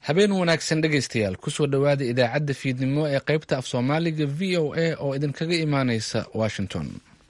habeen wanaagsan dhegaystayaal kusoo dhowaada idaacadda fiidnimo ee qaybta af soomaaliga v o a oo idinkaga imaaneysa washington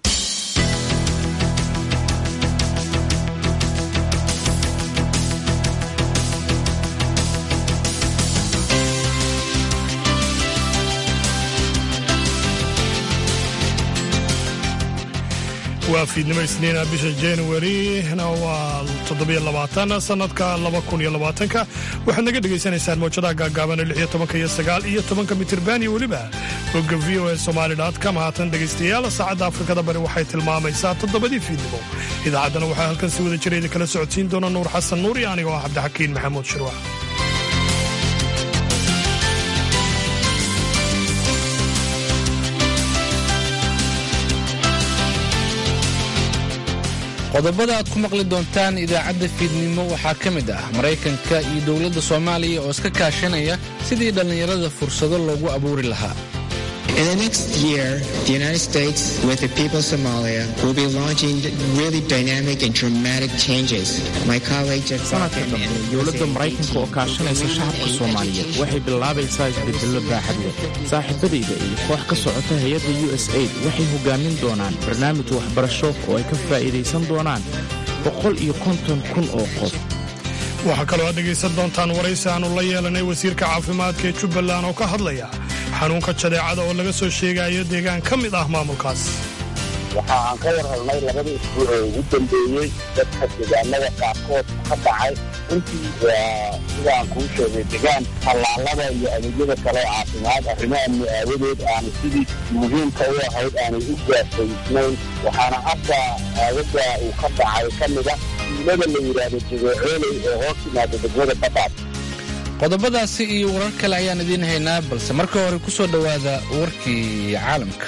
waa fiidnimo isniina bisha januarina waa toddobiyo labaatan sannadka laba kun iyo labaatanka waxaad naga dhegaysanaysaan mawjadaha gaagaaban lix iyo tobanka iyo sagaal iyo tobanka mitirban iyo weliba bogga v o e somaali com haatan dhegaystayaal saacadda afrikada bari waxay tilmaamaysaa toddobadii fiidnimo idaacaddana waxaa halkan si wada jira idinkala socodsiin doona nuur xasan nuur iyo anigoo ah cabdixakiin maxamuud shirwac qodobada aad ku maqli doontaan idaacadda fiidnimo waxaa ka mid ah maraykanka iyo dowladda soomaaliya oo iska kaashanaya sidii dhallinyarada fursado loogu abuuri lahaa In the next year, the United States, with the people of Somalia, will be launching really dynamic and dramatic changes. My colleague Jeff sanadka dambe dowladda maraykanka oo kaashanaysa shacabka soomaaliyeed waxay bilaabaysaa isbedello baaxad leh saaxiibadayda iyo koox ka socota hay-adda u s aid waxay hogaamin doonaan barnaamij waxbarasho oo ay ka faa'iidaysan doonaan boqol iyo konton kun oo qof waxaa kaloo aad dhegaysan doontaan waraysi aanu la yeelanay wasiirka caafimaadka ee jubbaland oo ka hadlaya xanuunka jadeecada oo laga soo sheegayo deegaan ka mid ah maamulkaas waxa aan ka war helnay labadii isbuuc ee ugu dambeeyey dadka deegaanada qaarkood ka dhacay runtii waa sida aan kuu sheegay degaan tallaalada iyo adeegyada kale caafimaad arrimo amni aawadeed aanu sidii muhiimka u ahayd aanay u gaarsaysnayn waxaana hadda aagaga uu ka dhacay ka mida tuulada la yidhaahdo jabeecooley ee hoos timaada degmada badhaad qodobadaasi iyo warar kale ayaan idiin haynaa balse marka hore ku soo dhowaada warkii caalamka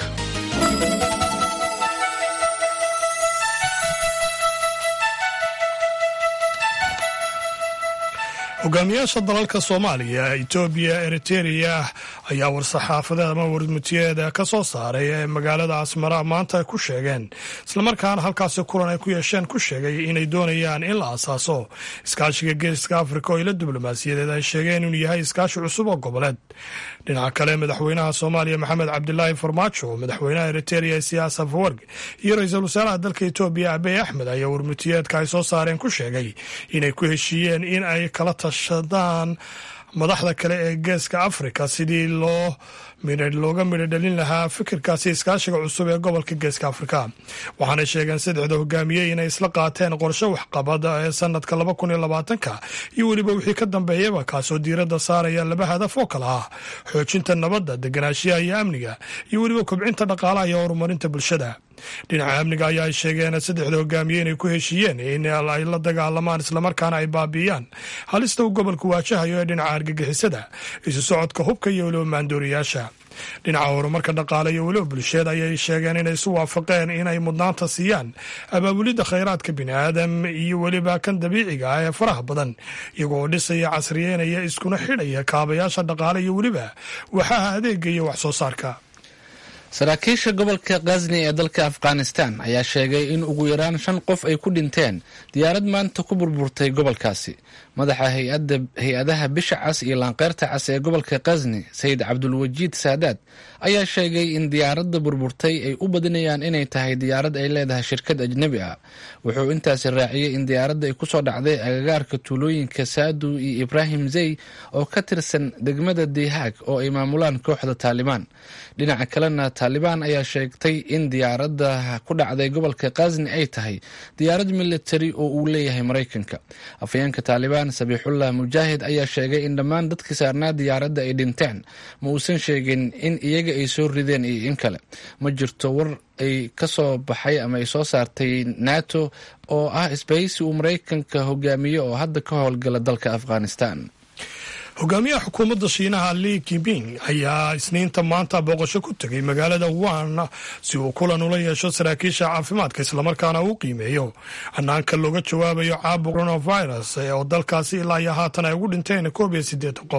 hogaamiyaasha dalalka soomaaliya etoobiya eritereya ayaa war-saxaafadeed ama warmutiyeeda ka soo saaray ee magaalada asmara maanta ku sheegeen islamarkaana halkaasi kulan ay ku yeesheen ku sheegay inay doonayaan in la asaaso iskaashiga geeska afrika oo ila diblomaasiyadeed ay sheegeen inuu yahay iskaashi cusub oo goboleed dhinaca kale madaxweynaha soomaaliya maxamed cabdilaahi farmaajo madaxweynaha eritereya siyaas afawarg iyo ra-iisul wasaaraha dalka etoobiya abey axmed ayaa warmutiyeedka ay soo saareen ku sheegay inay ku heshiiyeen in ay kala tashadaan madaxda kale ee geeska afrika sidii loo looga midho dhalin lahaa fikirkaasi iskaashiga cusub ee gobolka geeska afrika waxaanay sheegeen saddexda hogaamiye inay isla qaateen qorshe waxqabad ee sanadka laba kun iyo labaatanka iyo weliba wixii ka dambeeyaba kaasoo diiradda saaraya laba hadaf oo kale ah xoojinta nabadda deganaanshiyaha iyo amniga iyo weliba kobcinta dhaqaalaha iyo horumarinta bulshada dhinaca amniga ayaa ay sheegeen saddexda hogaamiye inay ku heshiiyeen in ay la dagaalamaan islamarkaana ay baabiiyaan halista uu gobolku waajahayo ee dhinaca argagixisada isu socodka hubka iyo weliba maandooriyaasha dhinaca horumarka dhaqaale iyo weliba bulsheed ayay sheegeen inay isu waafaqeen inay mudnaanta siiyaan abaabulidda khayraadka bini'aadam iyo weliba kan dabiiciga ah ee faraha badan iyagoo dhisaya casriyeynaya iskuna xidhaya kaabayaasha dhaqaale iyo weliba waxaha adeega iyo wax soo saarka saraakiisha gobolka khazni ee dalka afghanistan ayaa sheegay in ugu yaraan shan qof ay ku dhinteen diyaarad maanta ku burburtay gobolkaasi madaxa hay-adaha bisha cas iyo laanqeyrta cas ee gobolka khazni sayid cabdulwajiid saadaad ayaa sheegay in diyaaradda burburtay ay u badinayaan inay tahay diyaarad ay leedahay shirkad ajnebi ah wuxuu intaasi raaciyey in diyaaradda ay kusoo dhacday agagaarka tuulooyinka saadu iyo ibraahim zey oo ka tirsan degmada dihaag oo ay maamulaan kooxda taalibaan dhinaca kalena taalibaan ayaa sheegtay in diyaaradda ku dhacday gobolka khazni ay tahay diyaarad militari oo uu leeyahay maraykanka afayeenka taalibaan sabiixullah mujaahid ayaa sheegay in dhammaan dadkii saarnaa diyaaradda ay dhinteen ma uusan sheegin in iyaga ay soo rideen iyo in kale ma jirto war ay ka soo baxay ama ay soo saartay nato oo ah isbahaysi uu maraykanka hogaamiye oo hadda ka howlgala dalka afghanistan hogaamiyaha xukuumadda shiinaha li kimping ayaa isniinta maanta booqasho ku tegay magaalada wuhan si uu kulan ula yeesho saraakiisha caafimaadka islamarkaana uu qiimeeyo hanaanka looga jawaabayo caabuq coronavirus oo dalkaasi ilaa iyo haatan ay ugu dhinteen koob iyo siddeetan qof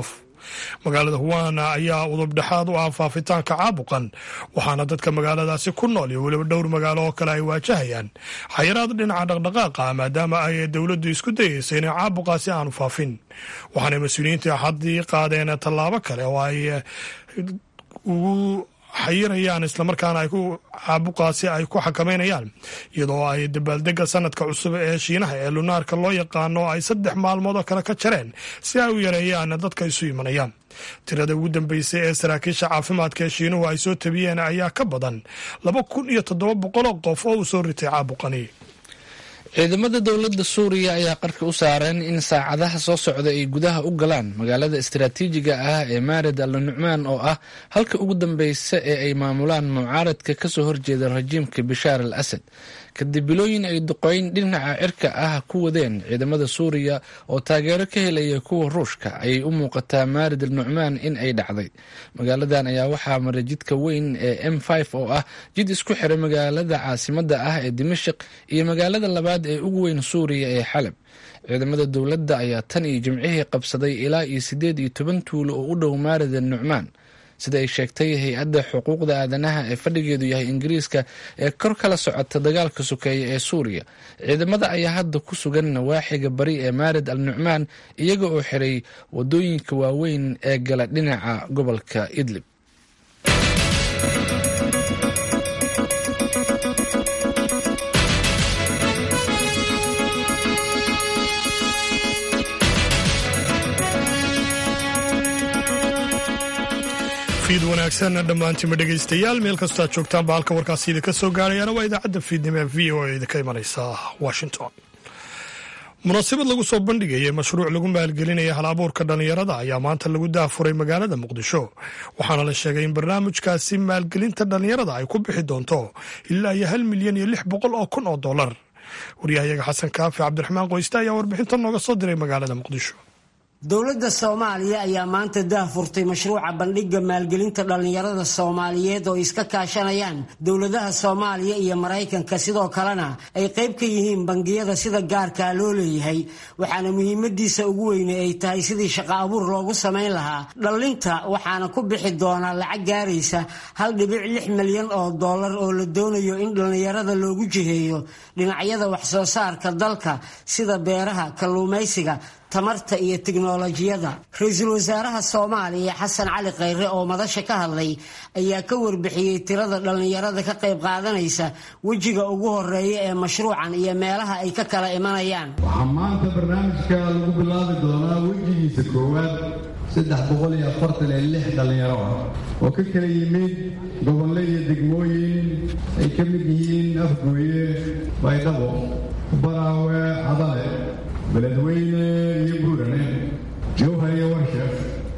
magaalada huwana ayaa udubdhexaad u ah faafitaanka caabuqan waxaana dadka magaaladaasi ku nool iyo weliba dhowr magaalo oo kale ay waajahayaan xayiraad dhinaca dhaqdhaqaaqa maadaama ay dowladdu isku dayeysa inay caabuqaasi aanu faafin waxaana mas-uuliyiinta axaddii qaadeen tallaabo kale oo ay ugu xayirayaan islamarkaana ay ku caabuqaasi ay ku xakameynayaan iyadoo ay dabaaldega sanadka cusub ee shiinaha ee lunaarka loo yaqaano ay saddex maalmood oo kale ka jareen si ay u yareeyaan dadka isu imanayaan tirada ugu dambeysay ee saraakiisha caafimaadka ee shiinuhu ay soo tabiyeen ayaa ka badan laba kun iyo toddoba boqoloo qof oo uu soo ritay caabuqani ciidamada dowladda suuriya ayaa qarka u saareen in saacadaha soo socda ay gudaha u galaan magaalada istaraatiijiga ah ee maarid al nucmaan oo ah halka ugu dambeysa ee ay maamulaan mucaaradka kasoo horjeeda rajiimka bishaar al asad kadib bilooyin ay duqeyn dhinaca cirka ah ku wadeen ciidamada suuriya oo taageero ka helaya kuwa ruushka ayay u muuqataa maarid al nucmaan in ay dhacday magaaladan ayaa waxaa maray jidka weyn ee m oo ah jid isku xiray magaalada caasimada ah ee dimashik iyo magaalada labaad ee ugu weyn suuriya ee xalab ciidamada dowladda ayaa tan iyo jimcihii qabsaday ilaa iyo siddeed iyo toban tuulo oo u dhow maarid al nucmaan sida ay sheegtay hay-adda xuquuqda aadanaha ee fadhigeedu yahay ingiriiska ee kor kala socota dagaalka sokeeya ee suuriya ciidamada ayaa hadda ku sugan nawaaxiga bari ee maarid al nucmaan iyaga oo xiray wadooyinka waaweyn ee gala dhinaca gobolka idlib fiid wanaagsan dhammaantiinba dhegaystayaal meel kastoo aad joogtaanba halka warkaasi idinka soo gaarayaana waa idaacadda fiidnimo ee v o a idinka imanaysa washington munaasabad lagu soo bandhigayay mashruuc lagu maalgelinaya hal abuurka dhallinyarada ayaa maanta lagu daafuray magaalada muqdisho waxaana la sheegay in barnaamijkaasi maalgelinta dhallinyarada ay ku bixi doonto ilaa iyo hal milyan iyo lix boqol oo kun oo dollar waryahayaga xasan kaafi cabdiraxmaan qoyste ayaa warbixintan nooga soo diray magaalada muqdisho dowladda soomaaliya ayaa maanta daahfurtay mashruuca bandhigga maalgelinta dhallinyarada soomaaliyeed oo iska kaashanayaan dowladaha soomaaliya iyo maraykanka sidoo kalena ay qayb ka yihiin bangiyada sida gaarkaa loo leeyahay waxaana muhiimadiisa ugu weyne ay tahay sidii shaqo abuur loogu samayn lahaa dhallinta waxaana ku bixi doonaa lacag gaaraysa hal dhibic lix milyan oo dollar oo la doonayo in dhallinyarada loogu jiheeyo dhinacyada waxsoo saarka dalka sida beeraha kalluumaysiga tamarta iyo tiknolojiyada ra-iisul wasaaraha soomaaliya xasan cali khayre oo madasha ka hadlay ayaa ka warbixiyey tirada dhallinyarada ka qayb qaadanaysa wejiga ugu horeeya ee mashruucan iyo meelaha ay ka kala imanayaan waxaa maanta barnaamijka lagu bilaabi doonaa wejigiisa koowaad saddex boqol iyo afartan iyo lix dhallinyaro ah oo ka kala yimid gobolle iyo degmooyin ay ka mid yihiin afgooye baydhabo baraawe cadale beledweyne iyo buurane jowhar iyo warshef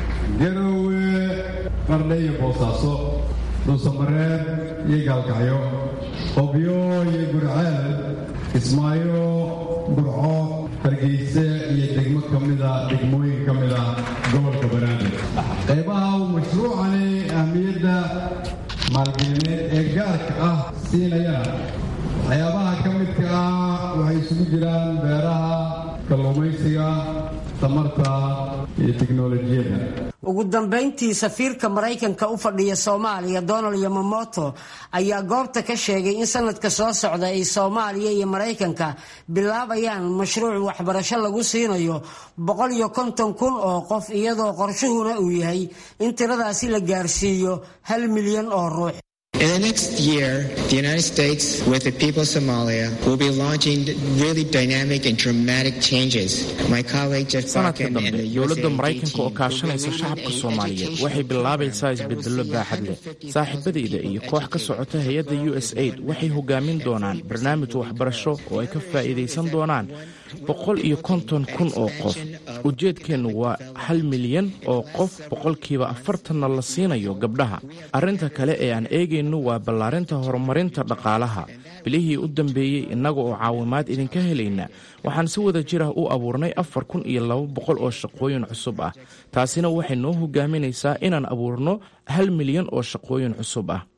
garowe qardhe iyo boosaaso dhuusamareer iyo gaalkacyo qobyo iyo gurceel kismaayo burco hargeyse iyo degmo ka mida degmooyin ka mida gobolka banaadir qaybaha uu mashruucani ahmiyadda maalgelineed ee gaarka ah siinayana waxyaabaha ka midka ah waxay isugu jiraan beeraha kalluumaysiga tamarta iyo tiknolojiyadda ugu dambayntii safiirka maraykanka u fadhiya soomaaliya donald yamamoto ayaa goobta ka sheegay in sanadka soo socda ay soomaaliya iyo maraykanka bilaabayaan mashruuc waxbarasho lagu siinayo boqol iyo konton kun oo qof iyadoo qorshuhuna uu yahay in tiradaasi la gaarsiiyo hal milyan oo ruux In the next year, the United States, with the people of Somalia, will be launching really dynamic and dramatic changes. My colleague Jeff sanadka Barkin and dambe the dowladda USAID maraykanka oo team kaashanaysa shacabka soomaaliyeed waxay bilaabaysaa isbedello baaxad leh saaxiibadayda iyo koox ka socota hay-adda u s aid waxay hogaamin doonaan barnaamij waxbarasho oo ay ka faa'iidaysan doonaan boqol iyo konton kun oo qof ujeedkeennu waa hal milyan oo qof boqolkiiba afartanna la siinayo gabdhaha arrinta kale ee aan eegaynu waa ballaarinta horumarinta dhaqaalaha bilihii u dambeeyey innaga oo caawimaad idinka helayna waxaan si wada jir ah u abuurnay afar kun iyo laba boqol oo shaqooyin cusub ah taasina waxay noo hogaaminaysaa inaan abuurno hal milyan oo shaqooyin cusub ah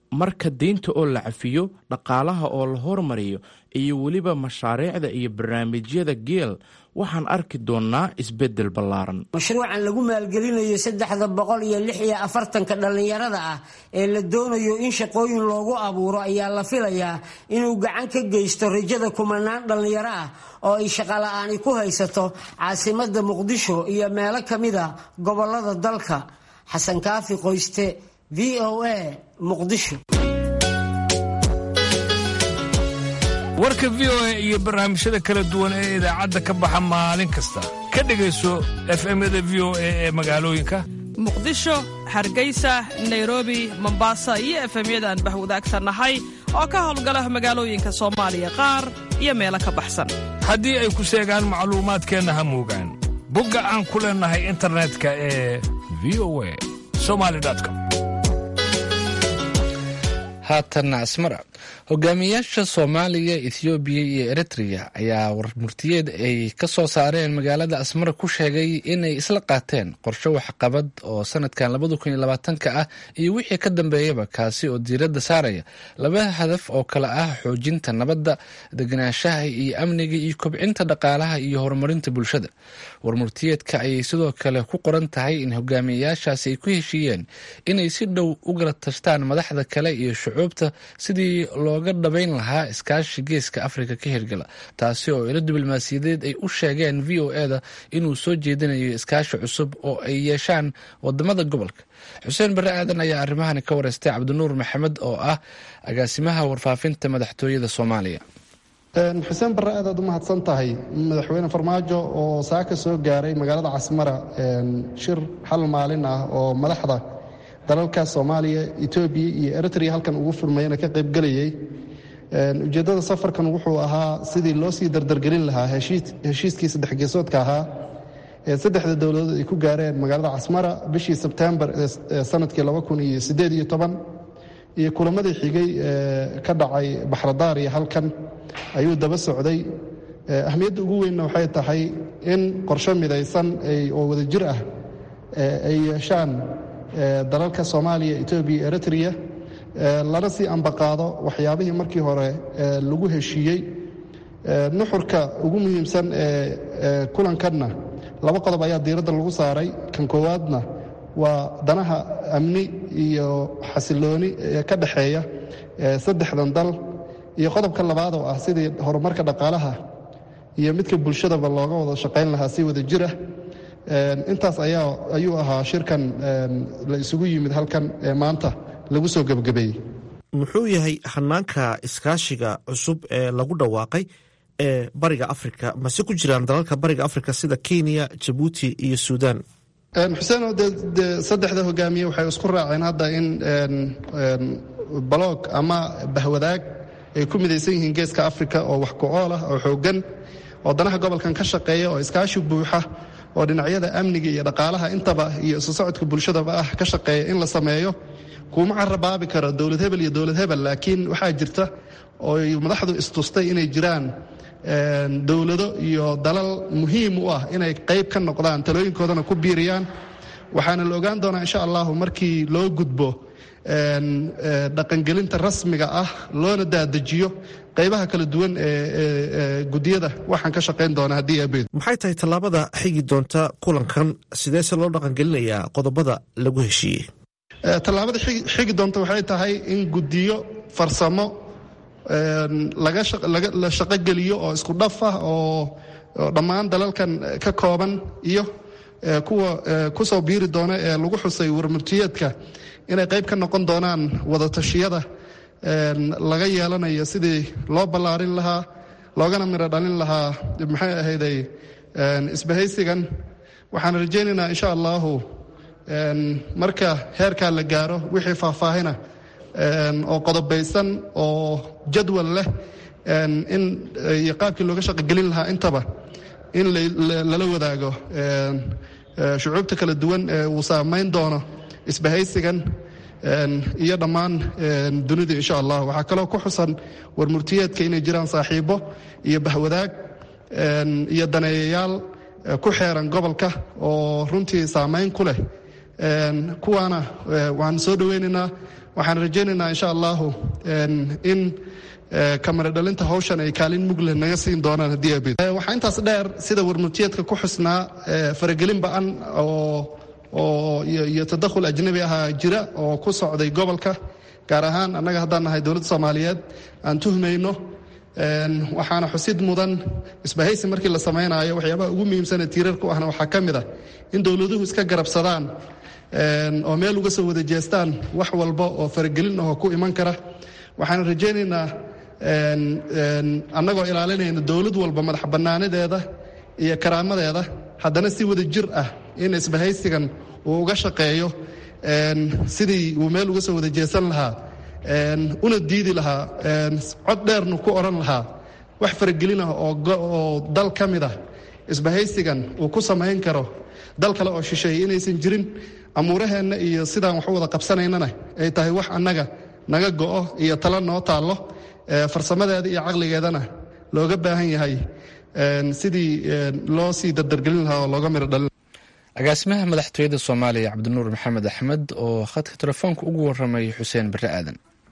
marka deynta oo la cafiyo dhaqaalaha oo la hormariyo iyo weliba mashaariicda iyo barnaamijyada geel waxaan arki doonnaa isbeddel ballaaran mashruucan lagu maalgelinayo saddexda boqol iyo lix iyo afartanka dhallinyarada ah ee la doonayo in shaqooyin loogu abuuro ayaa la filayaa inuu gacan ka geysto rajada kumanaan dhallinyaro ah oo ay shaqola'aani ku haysato caasimadda muqdisho iyo meelo ka mid a gobollada dalka xasan kaafi qoyste v o a muqdisho warka v o a iyo barnaamijyada kala duwan ee idaacadda ka baxa maalin kasta ka dhegayso efemyada v o a ee magaalooyinka muqdisho hargeysa nairobi mombasa iyo efemyada aan bahwadaagsannahay oo ka howlgala magaalooyinka soomaaliya qaar iyo meelo ka baxsan haddii ay ku seegaan macluumaadkeenna ha muugaan bogga aan ku leennahay internetka ee v o a somali com haatanna asmara hogaamiyaasha soomaaliya ethoobiya iyo eritrea ayaa warmurtiyeed ay ka soo saareen magaalada asmara ku sheegay inay isla qaateen qorshe waxqabad oo sanadkan labadakuniyolabaatanka ah iyo wixii ka dambeeyaba kaasi oo diiradda saaraya laba hadaf oo kale ah xoojinta nabadda deganaanshaha iyo amniga iyo kobcinta dhaqaalaha iyo horumarinta bulshada warmurtiyeedka ayay sidoo kale ku qoran tahay in hogaamiyayaashaasi ay ku heshiiyeen inay si dhow u gala tashtaan madaxda kale iyo shucuubta sidii looga dhabayn lahaa iskaashi geeska afrika ka hirgala taasi oo ilo diblomaasiyadeed ay u sheegeen v o eda inuu soo jeedinayo iskaashi cusub oo ay yeeshaan wadamada gobolka xuseen barre aadan ayaa arrimahani ka wareystay cabdinuur maxamed oo ah agaasimaha warfaafinta madaxtooyada soomaaliya xuseen barre aad aad u mahadsan tahay madaxweyne farmaajo oo saaka soo gaaray magaalada casmara shir hal maalin ah oo madaxda dalalka soomaaliya etoobiya iyo eritrea halkan ugu furmayana ka qaybgelayay ujeeddada safarkan wuxuu ahaa sidii loo sii dardargelin lahaa heshiiskii saddex geesoodka ahaa ee saddexda dowladood ay ku gaareen magaalada casmara bishii sebtembar ee sanadkii iyo kulamadii xigay ee ka dhacay baxradaar iyo halkan ayuu daba socday ahmiyadda ugu weynna waxay tahay in qorsho midaysan oo wadajir ah ay yeeshaan dalalka soomaaliya etoobiya eritrea lana sii ambaqaado waxyaabihii markii hore lagu heshiiyey nuxurka ugu muhiimsan ee kulankanna laba qodob ayaa diiradda lagu saaray kan koowaadna waa danaha amni iyo xasilooni ee ka dhexeeya saddexdan dal iyo qodobka labaad oo ah sidii horumarka dhaqaalaha iyo midka bulshadaba looga wada shaqayn lahaa si wada jir ah intaas ayaa ayuu ahaa shirkan la isugu yimid halkan ee maanta lagu soo gebagabeeyey muxuu yahay hanaanka iskaashiga cusub ee lagu dhawaaqay ee bariga afrika mase ku jiraan dalalka bariga afrika sida kenya jabuuti iyo suudaan xuseeno de saddexda hogaamiye waxay isku raaceen hadda in baloog ama bahwadaag ay ku midaysan yihiin geeska afrika oo wax ku-ool ah oo xooggan oo danaha gobolkan ka shaqeeya oo iskaashi buuxa oo dhinacyada amniga iyo dhaqaalaha intaba iyo isu socodka bulshadaba ah ka shaqeeya in la sameeyo kuuma carabaabi karo dowlad hebel iyo dowlad hebel laakiin waxaa jirta ooy madaxdu istustay inay jiraan dowlado iyo dalal muhiim u ah inay qayb ka noqdaan talooyinkoodana ku biiriyaan waxaana la ogaan doonaa insha allahu markii loo gudbo dhaqangelinta rasmiga ah loona daadajiyo qaybaha kala duwan ee gudiyada waxaan ka shaqayn doonaa haddii abeed maxay tahay tallaabada xigi doonta kulankan sideese loo dhaqangelinayaa qodobada lagu heshiiyey tallaabada xigi doonta waxay tahay in gudiyo farsamo la shaqogeliyo oo isku dhaf ah oo dhammaan dalalkan ka kooban iyo kuwa kusoo biiri doona ee lagu xusay warmurtiyeedka inay qayb ka noqon doonaan wadatashyada laga yeelanayo sidii loo ballaarin lahaa loogana midho dhalin lahaa maxay ahayday isbahaysigan waxaan rajaynaynaa insha allahu marka heerkaa la gaaro wixii faahfaahina oo qodobaysan oo jadwal leh in iyo qaabkii looga shaqogelin lahaa intaba in lala wadaago shucuubta kala duwan ee uu saamayn doono isbahaysigan iyo dhammaan dunida insha allah waxaa kaloo ku xusan warmurtiyeedka inay jiraan saaxiibo iyo bahwadaag iyo daneeyayaal ku xeeran gobolka oo runtii saamayn ku leh kuwaana waan soo dhoweynaynaa waxaan rajaynaynaa insha allahu in kamara dhalinta hawshan ay kaalin mugle naga siin doonaan haddii abid waxaa intaas dheer sida warmurtiyeedka ku xusnaa faragelin ba-an oo oo iyo tadakhul ajnabi ahaa jira oo ku socday gobolka gaar ahaan annaga haddaan nahay dowladda soomaaliyeed aan tuhmayno waxaana xusid mudan isbahaysi markii la samaynayo waxyaabaha ugu muhiimsane tiirarku ahna waxaa ka mid ah in dowladuhu iska garabsadaan oo meel uga soo wada jeestaan wax walba oo faragelin ahoo ku iman kara waxaan rajaynaynaa annagoo ilaalinayna dowlad walba madax bannaanadeeda iyo karaamadeeda haddana si wada jir ah in isbahaysigan uu uga shaqeeyo sidii uu meel uga soo wada jeesan lahaa una diidi lahaa cod dheernu ku odhan lahaa wax faragelin ah oo dal ka mid ah isbahaysigan uu ku samayn karo dal kale oo shisheeye inaysan jirin amuuraheenna iyo sidaan wax u wada qabsanaynana ay tahay wax annaga naga go'o iyo talo noo taallo farsamadeeda iyo caqligeedana looga baahan yahay sidii loo sii dardargelin lahaa oo looga miro dhalin agaasimaha madaxtooyada soomaaliya cabdinuur maxamed axmed oo khadka telefoonka ugu waramay xuseen bare aadan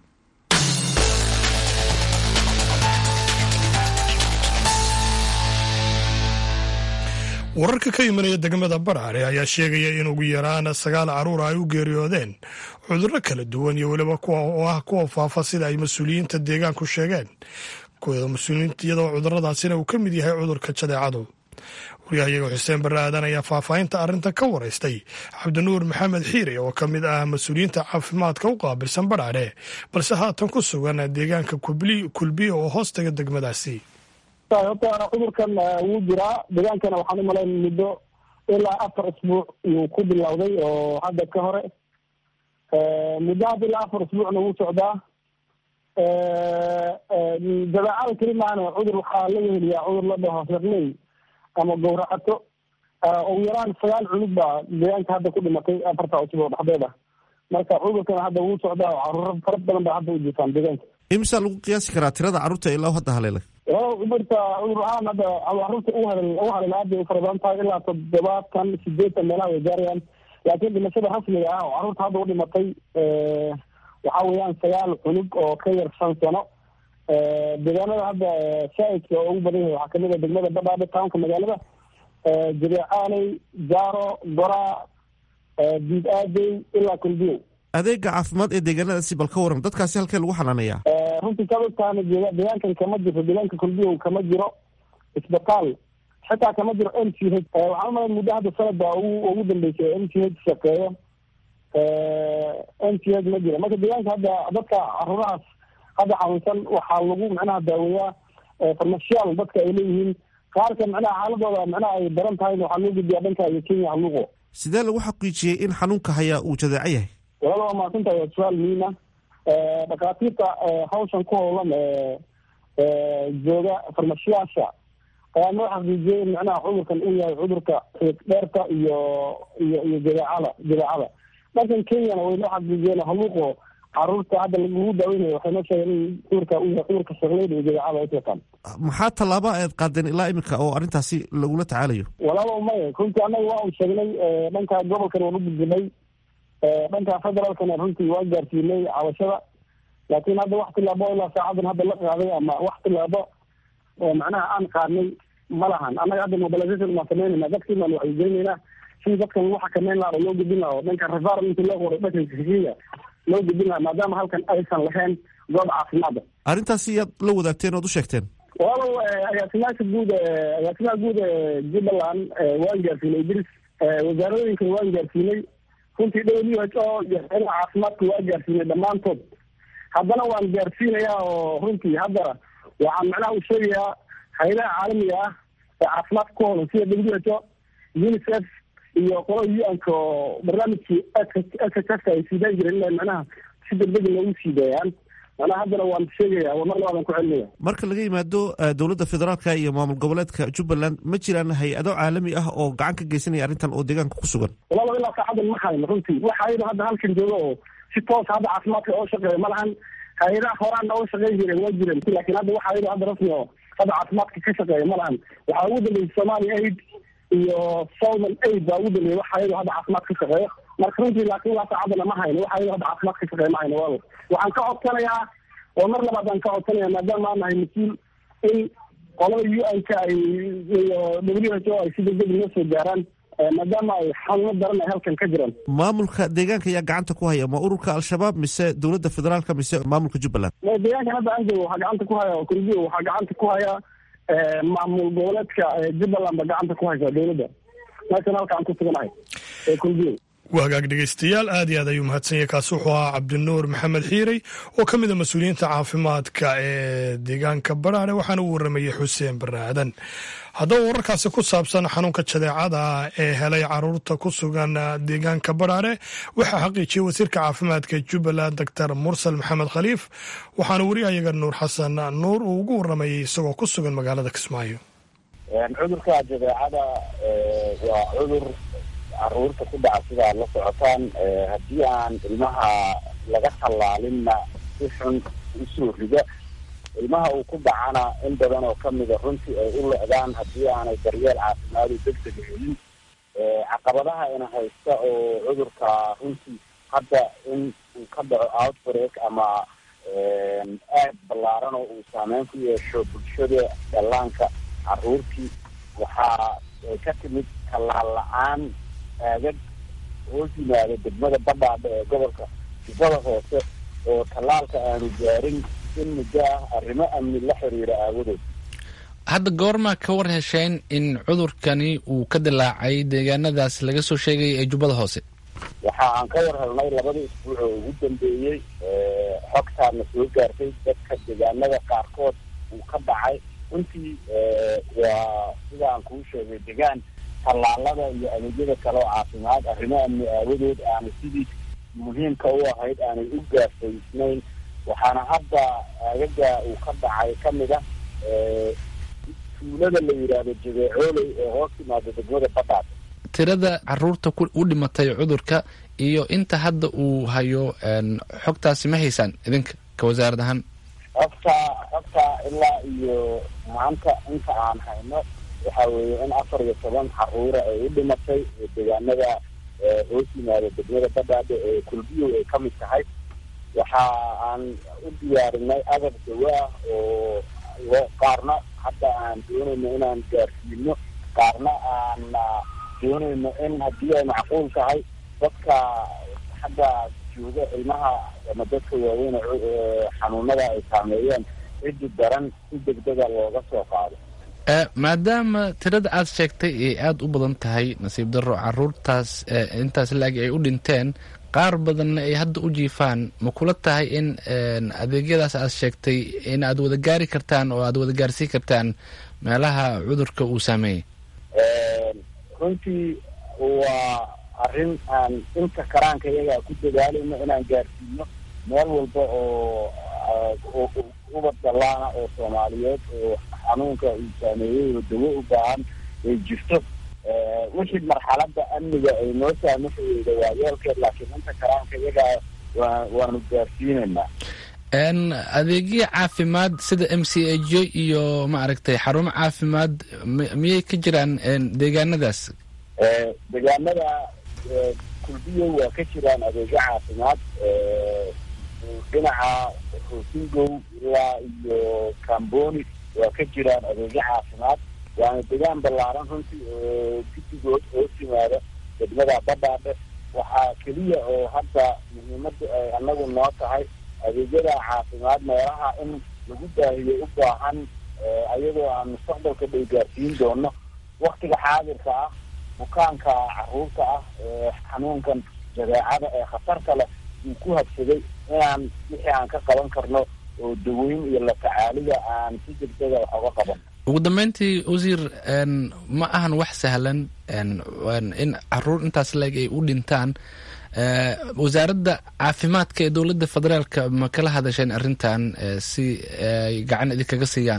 wararka ka imanaya degmada barcare ayaa sheegaya in ugu yaraan sagaal caruur ay u geeriyoodeen cudurro kala duwan iyo weliba kuwa oo ah kuwa faafa sida ay mas-uuliyiinta deegaanku sheegeen iyadoo cuduradaasina uu ka mid yahay cudurka jadeecadu waryahayaga xuseen bare aadan ayaa faahfaahinta arrinta ka waraystay cabdinuur maxamed xiire oo ka mid ah mas-uuliyiinta caafimaadka u qaabilsan barcare balse haatan ku sugan deegaanka kulbiya oo hoostaga degmadaasi horta cudurkan wuu jiraa deegaankana waxaan umalayn muddo ilaa afar isbuuc yuu ku bilowday oo hadda ka hore muddo hadda ilaa afar isbuucna wuu socdaa jadeecada keli maana cudur waxaa laga heliyaa cudur la dhaho hirley ama gowracato ugu yaraan sagaal cunug baa deegaanka hadda ku dhimatay afarta isbuuc dhexdeeda marka cudurkana hadda wuu socdaa oo caruuro fara badan baa hadda u jirtaan deegaanka imisa lagu qiyaasi karaa tirada carruurta ilaa hadda haleelay marka cudur ahaan hadda caruurta u hal u haleela aad bay u fara badan tahay ilaa toddobaatan sideetan meelaha way gaarayaan laakiin dhimashada rasmiga ah oo carruurta hadda u dhimatay waxa weeyaan sagaal cunug oo ka yar shan sano deegaanada hadda shaaidka oo ugu badan yahay waxaa kamid a degmada badhaadhe townka magaalada jabeecaaley jaaro goraa diid aadey ilaa kulbiyow adeega caafimaad ee deegaanadaasi bal ka waran dadkaasi halkee lagu xanaaneeyaa runtii kabadkaana deegaankan kama jirto deegaanka kulbiyow kama jiro isbitaal xitaa kama jiro m c h waxaan umalayn muddo hadda sanad baa ugu ugu dambeysay m c h shaqeeyo m c h ma jiro marka deegaanka hadda dadka caruurahaas hadda xanuunsan waxaa lagu macnaha daaweeyaa farmashiyaal dadka ay leeyihiin qaarka macnaha xaaladooda macnaha ay daran tahay waxaa loo gudbiyaa dhanka iyo kenya haluuqo sidee lagu xaqiijiyey in xanuunka hayaa uu jadeeco yahay walala waa mahadsantahay waa su-aal muhiima dhakhaatiirta hawshan ku howlan jooga farmashiyaasha ayaa noo xaqiijiyey in macnaha cudurkan uu yahay cudurka dheerta iyo iyo iyo jadeecada jadeecada dhankan kenyana way noo xaqiijiyeen haluuqo caruurta hadda lagu daaweynayo waxay noo sheegeen in cudurka uu yahay cudurka shaqleyda iyo jadeecada ay yaqaan maxaa tallaaba aad qaadeen ilaa iminka oo arrintaasi lagula tacaalayo walaaba maya runtii annaga waa un sheegnay dhanka gobolkan waan u gudbinay dhanka federaalkana runtii waan gaarsiinay cabashada laakiin hadda wax tilaabo ilaa saacadan hadda la qaaday ama wax tilaabo macnaha aan qaadnay ma lahan annaga hadda mobilization baan samaynayna dadkii baan wacyigelinaynaa sidii dadkan lagu xakameyn lahaa oo loo gudbin lahaa oo dhanka referal intii loo qoray dhanka kenya loo gudbin lahaa maadaama halkan aysan lahayn goob caafimaada arrintaasi yaad la wadaagteen ood u sheegteen walow agaasimaasha guud agaasimaha guud ee jubbaland waan gaarsiinay idris wasaaradooyinkana waan gaarsiinay runtii w h o iyo hayadaha caafimaadka waa gaarsiinay dhammaantood haddana waan gaarsiinayaa oo runtii hadda waxaan macnaha u sheegayaa hay-adaha caalamiga ah ee caafimaadka ku howlan sida w h o unicef iyo qolo u-anka oo barnaamijkii ssfka ay siidaan jireen inay macnaha si degdega loogu siideeyaan macnaha haddana waan sheegaya mar labaadan ku celinaya marka laga yimaado dowladda federaalka iyo maamul goboleedka jubbaland ma jiraan hay-ado caalami ah oo gacan ka geysanaya arrintan oo deegaanka ku sugan walaba ilaa saacadan ma hayno runtii waxa ayada hadda halkan jooga oo si toos hadda caafimaadka oo shaqeeya ma lahan hay-adaha horaan oo shaqeyn jireen waa jireen laakiin hadda waxa ayada hadda rasmi oo hadda caafimaadka ka shaqeeya ma lahan waxaa ugu dambeysay somalia aid iyo southern aid baa ugu dambeeyay waxa ayada hadda caafimaad ka shaqeeya marka runtii laakiin waa saacadana ma hayno waxa hadda caafimaad ka shaqeey ma hayno wal waxaan ka codsanayaa oo mar labaad aan ka codsanaya maadaama aan nahay mas-uul in qolada u n ka ay iyo w h o ay si degdeg noo soo gaaraan maadaama ay xanuuno daran ay halkan ka jiraan maamulka deegaanka ayaa gacanta ku haya ma ururka al-shabaab mise dowladda federaalka mise maamulka jubbaland deegaankan hadda aan joogo waxaa gacanta ku haya kurdiyo waxaa gacanta ku haya maamul goboleedka jubbaland ba gacanta ku haysa dowladda meeshan halka aan ku suganahay ee kurdiyo waa hagaag dhegeystayaal aad iyo aad ayuu mahadsan yahay kaasi wuxuu ahaa cabdinuur maxamed xiirey oo ka mid a mas-uuliyiinta caafimaadka ee deegaanka baraare waxaana u waramayey xuseen bare aadan haddaba wararkaasi ku saabsan xanuunka jadeecada ee helay caruurta ku sugan deegaanka baraare waxaa xaqiijiyey wasiirka caafimaadka jubbaland doctor mursal maxamed khaliif waxaana weriyayaga nuur xasan nuur uu ugu waramayey isagoo ku sugan magaalada kismaayo cudurka jadeecada waa cudur caruurta ku dhaca sida aad la socotaan haddii aan ilmaha laga tallaalinna si xun usoo rida ilmaha uu ku dhacana in badan oo kamida runtii ay u lecdaan haddii aanay daryeel caafimaadu degdega helin caqabadaha ina haysta oo cudurka runtii hadda in uu ka dhaco outbreak ama aad ballaaran oo uu saameyn ku yeesho bulshada dhallaanka caruurtii waxaa ay ka timid tallaal la-aan aagag hoos yimaada degmada badhaadha ee gobolka jubbada hoose oo tallaalka aanu gaarin in muddo ah arrimo amni la xiriira aawadood hadda goormaa ka war hesheen in cudurkani uu ka dilaacay deegaanadaas laga soo sheegaya ee jubbada hoose waxa aan ka war helnay labada isbuuc oo ugu dambeeyey xogtaana soo gaartay dadka deegaanada qaarkood uu ka dhacay runtii waa sida aan kuu sheegay degaan tallaalada iyo adeegyada kale oo caafimaad arrimo amni aawadood aanay sidii muhiimka u ahayd aanay u gaarsaysnayn waxaana hadda aagaga uu ka dhacay kamid ah tuulada la yidhaahdo jabeecooley ee hoos timaada degmada badhaad tirada caruurta u dhimatay cudurka iyo inta hadda uu hayo xogtaasi ma haysaan idinka ka wasaarad ahaan xogta xogta ilaa iyo maanta inta aan hayno waxa weeye in afar iyo toban caruura ay u dhimatay deegaanada hoos yimaada degmada badhaadhe ee kulbiyow ay kamid tahay waxa aan u diyaarinay agab dawo ah oo qaarna hadda aan doonayno inaan gaarsiino qaarna aan doonayno in haddii ay macquul tahay dadka hadda jooga ilmaha ama dadka waaweyn xanuunada ay saameeyeen ciddi daran si degdega looga soo qaado maadaama tirada aad sheegtay ay aada u badan tahay nasiib darro caruurtaas intaas laagi ay u dhinteen qaar badanna ay hadda u jiifaan ma kula tahay in adeegyadaas aad sheegtay in aad wada gaari kartaan oo aad wada gaarsiin kartaan meelaha cudurka uu saameeyey runtii waa arrin aan inta karaanka iyagaa ku dadaalayno inaan gaarsiino meel walba oo ubad dallaana oo soomaaliyeed oo xanuunka uu saameeyey oo dawo u baahan ay jirto wixii marxalada amniga ay noo saamaxayeyda waa yeelkeed laakiin inta karaanka iyagaa waa waanu gaarsiinaynaa adeegyo caafimaad sida m c a j iyo maaragtay xarumo caafimaad miyay ka jiraan deegaanadaas deegaanada kulbiyo waa ka jiraan adeegyo caafimaad dhinaca hoosingow ilaa iyo camboni waa ka jiraan adeegyo caafimaad waana degaan ballaaran runtii oo guddigood hoos yimaada degmada badhaadhe waxaa keliya oo hadda muhiimada ay anagu noo tahay adeegyada caafimaad meelaha in lagu baahiyo u baahan ayadoo aan mustaqbalka dhow gaarsiin doono waktiga xaadirka ah bukaanka caruurta ah ee xanuunkan jadeecada ee khatarta leh uu ku habsaday inaan wixii aan ka qaban karno oo daweyn iyo la tacaalida aan si degdega wax oga qaban ugu dambeyntii wasiir ma ahan wax sahlan in caruur intaas leeg ay u dhintaan wasaaradda caafimaadka ee dowladda federaalka ma kala hadasheen arrintan si ay gacan idinkaga siiyaan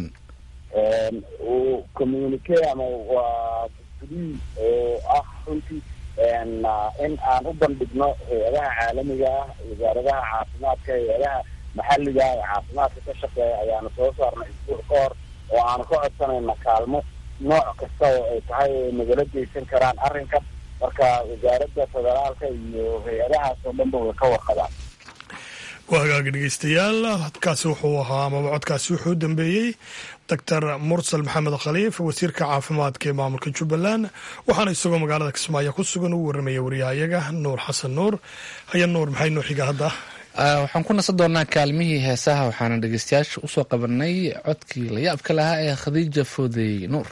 communique ama waa gudii oo ah runtii in aan u bandhigno hay-adaha caalamiga ah wasaaradaha caafimaadka hay-adaha maxalliga ee caafimaadka ka shaqeeya ayaanu soo saarnay isbuuc ka hor oo aanu ka codsanayna kaalmo nooc kasta oo ay tahay ay nagala geysan karaan arrinkan marka wasaaradda federaalka iyo hay-adahaas oo dhanba way ka warqabaan waa hagaagi dhegeystayaal codkaasi wuxuu ahaa amaba codkaasi wuxuu u dambeeyey doctor mursal maxamed khaliif wasiirka caafimaadka ee maamulka jubbaland waxaana isagoo magaalada kismaayo ku sugan uu waramaya wariyahayaga nuur xasan nuur haya nuur maxay noo xiga hadda waxaan ku nasan doonaa kaalmihii heesaha waxaana dhegeystayaasha usoo qabanay codkii la yaabka lahaa ee khadiija foodey nuur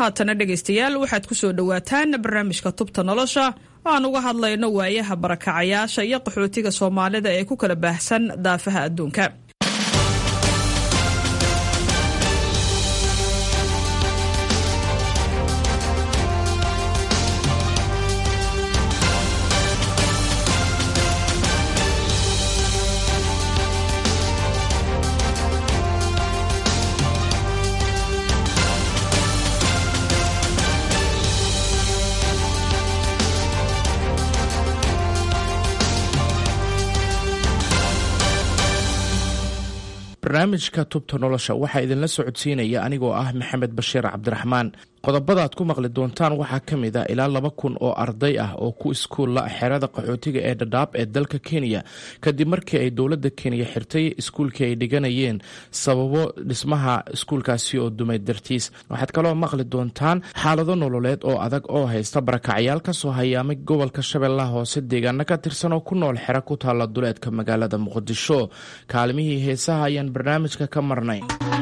haatana dhegaystayaal waxaad ku soo dhowaataan barnaamijka tubta nolosha oo aan uga hadlayno waayaha barakacayaasha iyo qaxootiga soomaalida ee ku kala baahsan daafaha adduunka barnaamijka tubta nolosha waxaa idinla socodsiinaya anigoo ah maxamed bashiir cabdiraxmaan qodobadaad ku maqli doontaan waxaa ka mid a ilaa laba kun oo arday ah oo ku iskuulla xerada qaxootiga ee dhadhaab ee dalka kenya kadib markii ay dowladda kenya xirtay iskuulkii ay dhiganayeen sababo dhismaha iskuulkaasi oo dumay dartiis waxaad kaloo maqli doontaan xaalado nololeed oo adag oo haysta barakacyaal ka soo hayaamay gobolka shabeellaha hoose deegaano ka tirsan oo ku nool xero ku taalla duleedka magaalada muqdisho kaalimihii heesaha ayaan barnaamijka ka marnay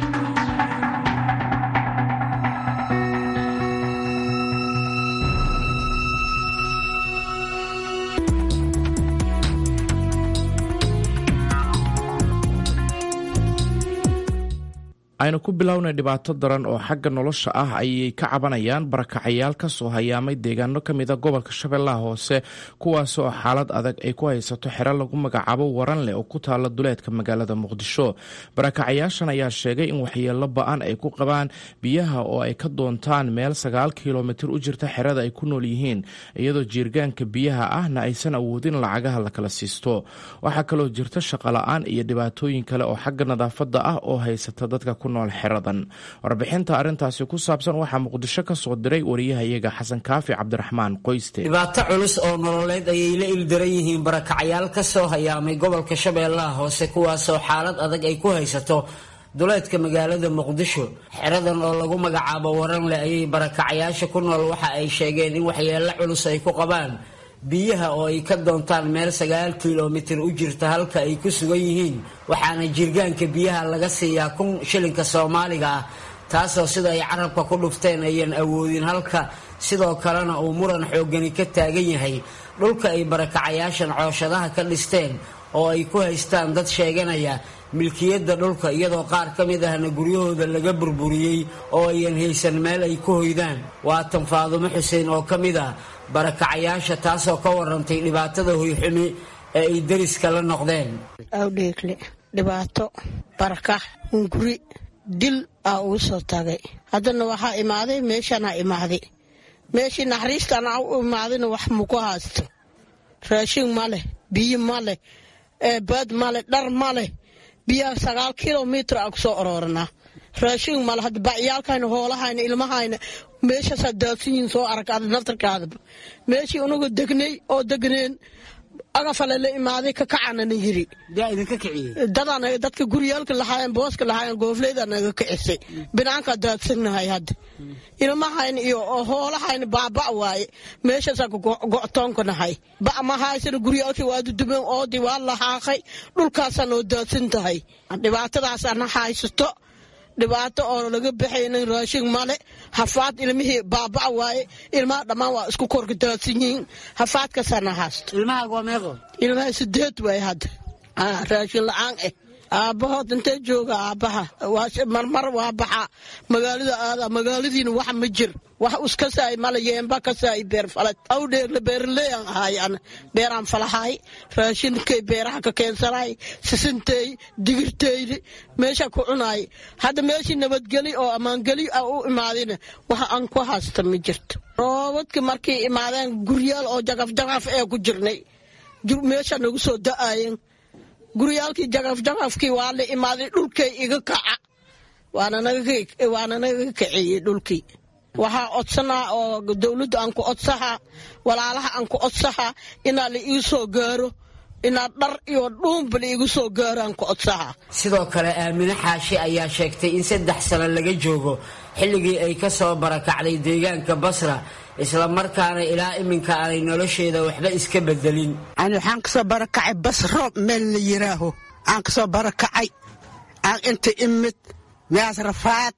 aynu ku bilownay dhibaato daran oo xagga nolosha ah ayay ka cabanayaan barakacayaal ka soo hayaamay deegaano ka mida gobolka shabeellaha hoose kuwaasoo xaalad adag ay ku haysato xero lagu magacaabo waran leh oo ku taalla duleedka magaalada muqdisho barakacayaashan ayaa sheegay in waxyeello ba-an ay ku qabaan biyaha oo ay ka doontaan meel sagaal kilomitir u jirta xerada ay ku nool yihiin iyadoo jiirgaanka biyaha ahna aysan awoodin lacagaha la kala siisto waxaa kaloo jirta shaqola-aan iyo dhibaatooyin kale oo xagga nadaafadda ah oo haysata dadka ku nool xeradan warbixinta arrintaasi ku saabsan waxaa muqdisho ka soo diray wariyahayaga xasan kaafi cabdiraxmaan qoyste dhibaato culus oo nololeed ayay la ildaran yihiin barakacyaal ka soo hayaamay gobolka shabeellaha hoose kuwaasoo xaalad adag ay ku haysato duleedka magaalada muqdisho xeradan oo lagu magacaabo waranle ayay barakacyaasha ku nool waxa ay sheegeen in waxyeello culus ay ku qabaan biyaha oo ay ka doontaan meel sagaal kilomitir u jirta halka ay ku sugan yihiin waxaana jirgaanka biyaha laga siiyaa kun shilinka soomaaliga ah taasoo sida ay carabka ku dhufteen ayan awoodin halka sidoo kalena uu muran xoogani ka taagan yahay dhulka ay barakacayaashan cooshadaha ka dhisteen oo ay ku haystaan dad sheeganaya milkiyadda dhulka iyadoo qaar ka mid ahna guryahooda laga burburiyey oo ayan haysan meel ay ku hoydaan waatan faadumo xuseen oo ka mid ah barakacayaasha taasoo ka warantay dhibaatada hoyxumi ee ay deriska la noqdeen awdheegle dhibaato barakax hunguri dil aa ugu soo tagay haddana waxaa imaaday meeshanaa imaaday meeshii naxariistana u imaadayna wax muku haysto raashin ma leh biyo ma leh baad ma leh dhar ma leh biyaha sagaal kilomitr aa ku soo orooranaa raashin male hadda bacyaalkayna hoolahayna ilmahayna meeshaasaa daadsan yihiin soo arag ada naftarkaadaba meeshii unagu degnay oo degneen agafale la imaaday ka kacanana yiri dadaan dadka guryaalka lahaayeen booska lahaayeen goofleyda naga kicisay binaankaa daadsannahay hadda ilmahayna iyo hoolahayna baaba waaye meeshaasaa go'toonka nahay ba ma haysana guryaalkii waa dudumeen oodii waa lahaaqay dhulkaasaa noo daadsan tahay dhibaatadaasana haysato dhibaato oo laga baxaynin raashin male hafaad ilmihii baaba waaye ilmaha dhammaan waa isku korka daadsan yihiin hafaadkasana haysto ilmaha sideed waay hadda raashin la-aan eh aabbahood intee jooga aabbaha marmar waa baxa magaalada aada magaaladiina wax ma jir wax uskasaay male yeemba kasaay beer falad awdheegle beerleyan ahay an beeraan falahay raashinkay beeraha ka keensanay sisintey digirteydi meesha ku cunaay hadda meeshii nabadgeli oo ammaangeli a u imaadina wax aan ku haysta ma jirto roobadka markay imaadeen guryaal oo jagaf jagaf ee ku jirnay meesha nagu soo da-aayeen guryaalkii jagafjagafkii waa la imaaday dhulkay iga kaca waana naga kaceeyey dhulkii waxaa codsanaa oo dowladda aan ku codsahaa walaalaha aan ku codsahaa inaa la ii soo gaaro inaad dhar iyo dhuunba la iigu soo gaaro aan ku codsahaa sidoo kale aamine xaashi ayaa sheegtay in saddex sano laga joogo xilligii ay ka soo barakacday deegaanka basra isla markaana ilaa iminka aanay nolosheeda waxba iska bedelin ani waxaan kasoo barakacay basro meel la yiraaho aan kasoo barakacay aan inta imid meas rafaad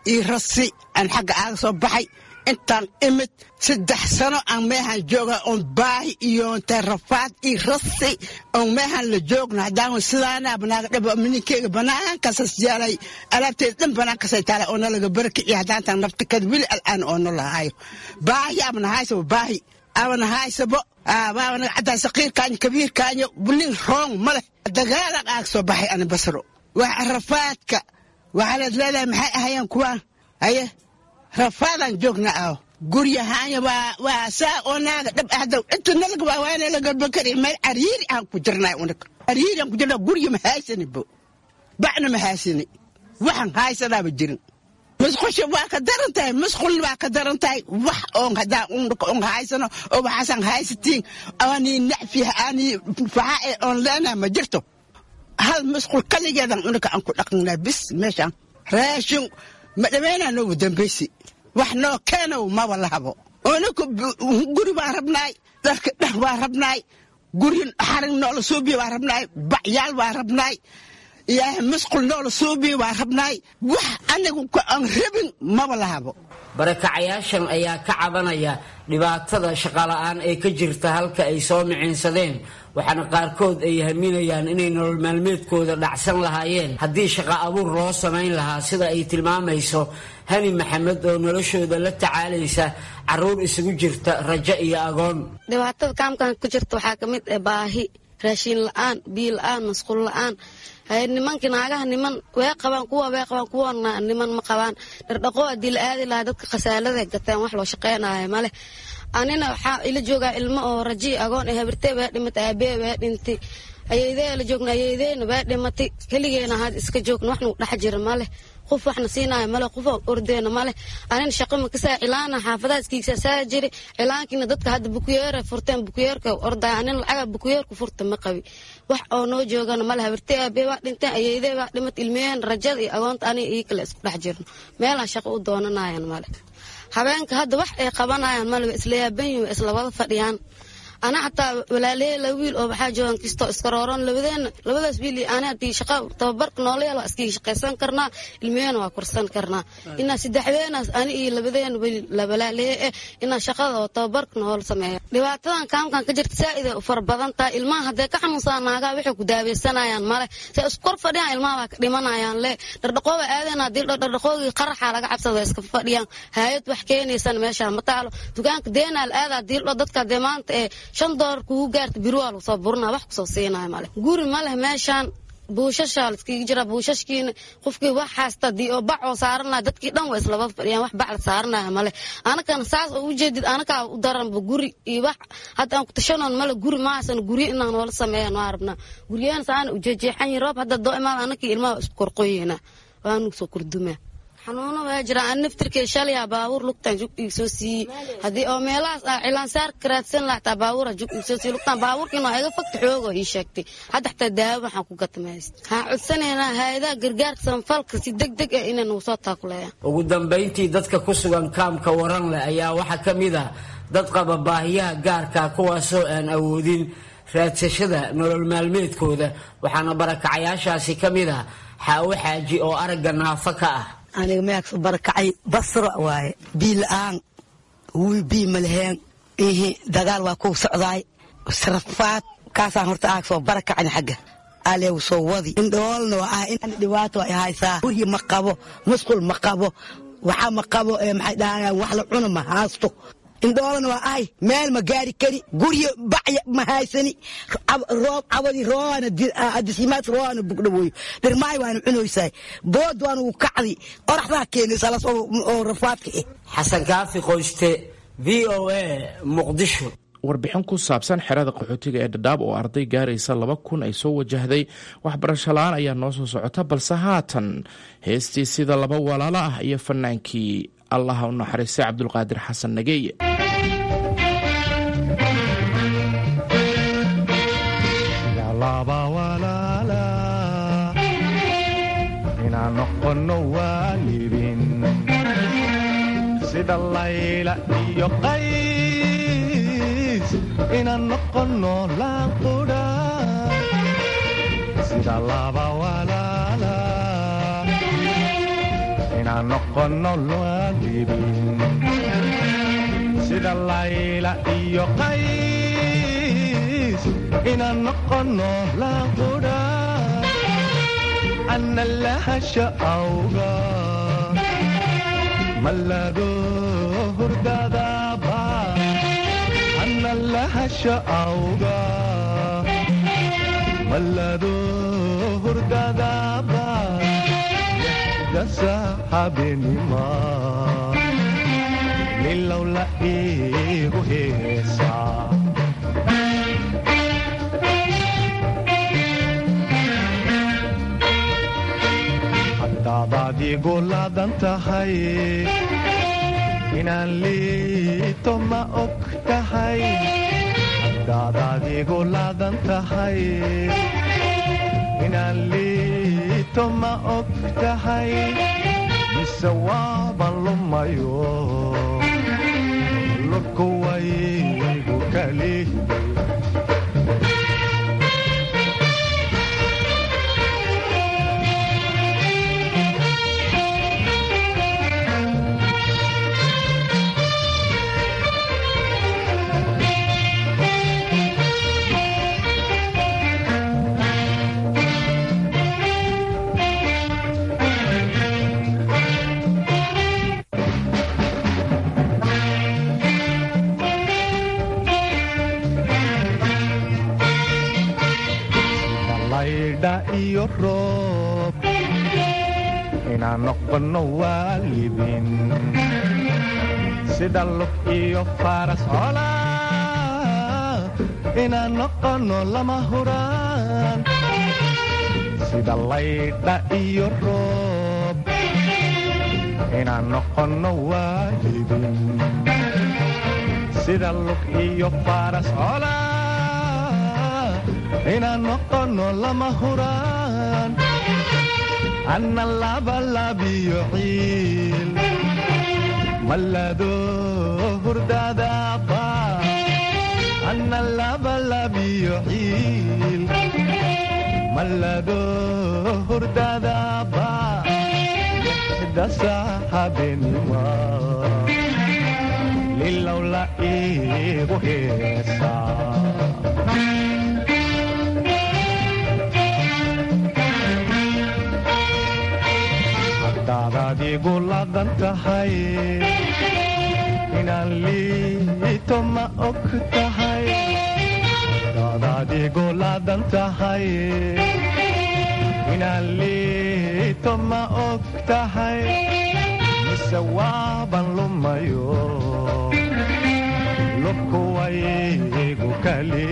io rasi aan xagga aaga soo baxay intaan imid saddex sano aan meehan jooga oon baahi iyo intee rafaad iyo rasi oon meehan la joogno haddaan sidaana banaaga dhaba mininkeyga banaankaasas yaalay alaabteeda dhan banaankasay taala oo nalaga barakiciyo haddaantaan nafta kad weli al'aan oo nolahaayo baahi abana haysabo baahi abana haysabo baabanaga caddaa saqiirkaanyo kabiirkaanyo bulin roong ma leh dagaalan aag soo baxay ana basro wax rafaadka waxaa leed leedahay maxay ahayeen kuwaan haye rafaadaan joogna aho guryahaanya waa waa saa oo naaga dhab ahda inta nalaga waa waana laga bakari meel cariiri aan ku jirnay unaga cariiri aan ku jirnaa gurya ma haysani bo bacna ma haysani waxaan haysanaaba jirin musqusha waa ka daran tahay musqul waa ka daran tahay wax oon hadaa on haysano oo waxaasan haysatiin aanii nacfiha aanii faxaa oon leenaha ma jirto hal musqul kaligeedan unaka aan ku dhaqnaa bis meeshaan raashin ma dhameynaa noogu dambaysi wax noo keenow maba lahabo unaka guri baan rabnaay dharka dhar baan rabnaay guri xarin noola suubiya baan rabnaay bacyaal baan rabnaay ilaahay musqul noola suubiya baan rabnaay wax anigu aan rabin maba lahabo barakacayaashan ayaa ka cabanaya dhibaatada shaqola'aan ee ka jirta halka ay soo miciinsadeen waxaana qaarkood ay haminayaan inay nolol maalmeedkooda dhacsan lahaayeen haddii shaqo abuur loo samayn lahaa sida ay tilmaamayso hani maxamed oo noloshooda la tacaalaysa caruur isugu jirta rajo iyo agoon dhibaatada kaamkan ku jirta waxaa ka mid ah baahi raashiin la-aan biyo la-aan masquul la-aan nimankii naagaha niman way qabaan kuwa way qabaan kuwana niman ma qabaan dhardhaqoo haddii la aadi lahaa dadka khasaalada gateen wax loo shaqeynayo male anina waxaa ila joogaa ilmo oo raji agoon ee habirtee baa dhimatay aabee baa dhintay ayeydee la joogna ayeydeyna baa dhimatay keligeena had iska joogna waxna dhex jira male qof waxna siinaayo male qof ordeena male anina shaqo makasaa cilaana xaafadaha iskiigsaa saa jiri cilaankiina dadka hadda bukuyeera furteen bukuyeerka ordaay anina lacaga bukuyeerku furta ma qabi wax oo noo joogana male habirtee aabee baa dhinteen ayeydee baa dhimat ilmiyeen rajada iyo agoonta aniga ii kale isku dhex jirno meelaan shaqo u doonanayan male habeenka hadda wax ay qabanayaan male isla yaaban yihin isla wada fadhiyaan ana xataa walaaley la wiil oo waxaa joogan kisto iska rooron labadeena labadaas wiil iyo ana haddii shaqa tababarka noola yeelo iskaga shaqaysan karnaa ilmiyeena waa korsan karnaa inaa saddexdeenaas ani iyo labadeena weli labalaaleye eh inaa shaqada oo tababarka noola sameeyo dhibaatadan kaamkan ka jirta saa'ida u fara badan tahay ilmaha haddee ka xanuunsaa naagaa waxay ku daaweysanayaan male se isku kor fadhiyaan ilmaha baa ka dhimanayaan le dhardhaqooba aadeen haddii dhardhaqoogii qaraxa laga cabsada iska fadhiyaan haayad wax keenaysan meeshaan ma taalo dukaanka deenaa la aadaa diildho dadka dee maanta ee shan doolar kugu gaarta biri waa lagu soo burinaa wax kusoo siinaya male guri ma leh meeshaan buushashaa laskaga jira buushashkiina qofkii wax haysta dii oo bac oo saaranaya dadkii dhan waa islabada fadhiyaan wax bac la saaranaya male anakana saas oo ujeedid anakaa u daranba guri iyo wax hadda aan ku tashanoon male guri mahaysan guryo inaan noola sameeyan waa rabnaa guryahan saana ujeejeexan yihin roob hadda doo imaada anakii ilmaha isku korqoyena waanu soo kordumaa xanuuno waa jiraan an naftirkee shalyaa baabuur lugtaan jug iig soo siiyey haddii oo meelahaas ah cilaansaar karaadsan lahataa baabuura jug iig soo siiyey lugtaan baabuurkiina waa iga fagta xoogo ii sheegtay hadda xataa daawo waxaan ku gatmayst waxaan codsanaynaa hay-adaha gargaarka sanfalka si deg deg ah inay nagu soo taakuleeyaan ugu dambayntii dadka ku sugan kaamka waran leh ayaa waxaa ka mid ah dad qaba baahiyaha gaarka kuwaasoo aan awoodin raadsashada nolol maalmeedkooda waxaana barakacayaashaasi ka mid ah xaawo xaaji oo aragga naafo ka ah aniga meegso barakacay basro waaye bii la-aan wiil bii malaheen ihi dagaal waa kuu socdaay sarafaad kaasaan horta aag soo barakacni xagga aleegu soo wadi indhoolna waa ah in dhibaato ay haysaa guryi ma qabo musqul ma qabo waxa ma qabo maxay dhahaan wax la cuno ma haasto indhoolana waa ahay meel ma gaari kari guryo bacya ma haysani roob cabadi roona adisimaad roona bugdhawoyo dhirmaay waana cunaysaa bood waana u kacdi oraxdaa keenaysaa las oo rafaadka eh xasan kaafi qoyste v o a muqdisho warbixin ku saabsan xerada qaxootiga ee dhadhaab oo arday gaaraysa laba kun ay soo wajahday waxbarasho la-aan ayaa noo soo socota balse haatan heestii sida laba walaalo ah iyo fanaankii allaha u naxariistay cabdulqaadir xasan nageeye inaan noqono waalidin sida layla iyo qays inaan noqono laanqudha sida laba walaala inaan noqono waalidin sida layla iyo qays inaan noqono laaqudha ana lahasha awga malado hurdadaba ana lahasha awga malado hurdadaba dasa habenima nilowla igu heesaa haddaadaad igu laadan tahay inaan liito ma og tahay haddaadaad igu laadan tahay inaan liito ma og tahay mise waaban lumayo lurku waygu kali laydha iyo roob inaan noqono waalidin sida lug iyo faras cola inaan noqono lama huraan sida laydha iyo roob inaan noqono waalidin sida lug iyo faras cola inaan noqono lama huraan anna labalabiyo ciil malado hurdadaba anna labalabiyo ciil malado hurdadaba dasa habenima lilowla igu heesaa haddaadaad igu laadan tahay inaan liito ma og tahay haddaadaad igu laadan tahay inaan liito ma og tahay mise waaban lumayo lubku waygu kali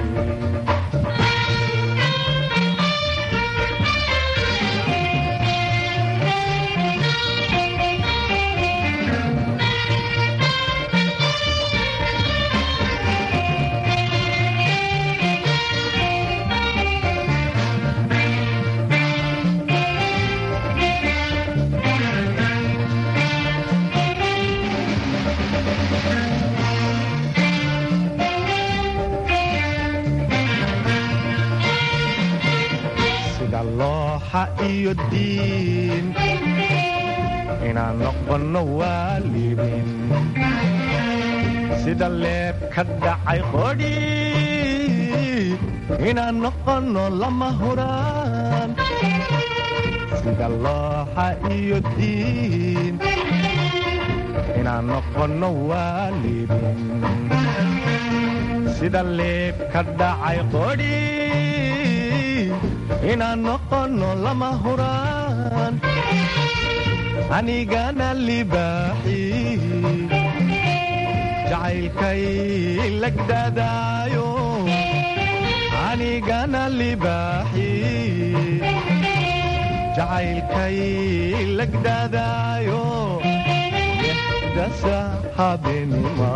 sida looxa iyo diin inaan noqono waalidin sida leeb ka dhacay qodhi inaan noqono lama huraan sida looxa iyo diin inaan noqono waalidin sida leeb ka dhacay qodhi inaan noqono lama huraan anigana libaaxi jacaylkay lagdadaayo anigana libaaxi jacaylkay lagdadaayo dasa habenima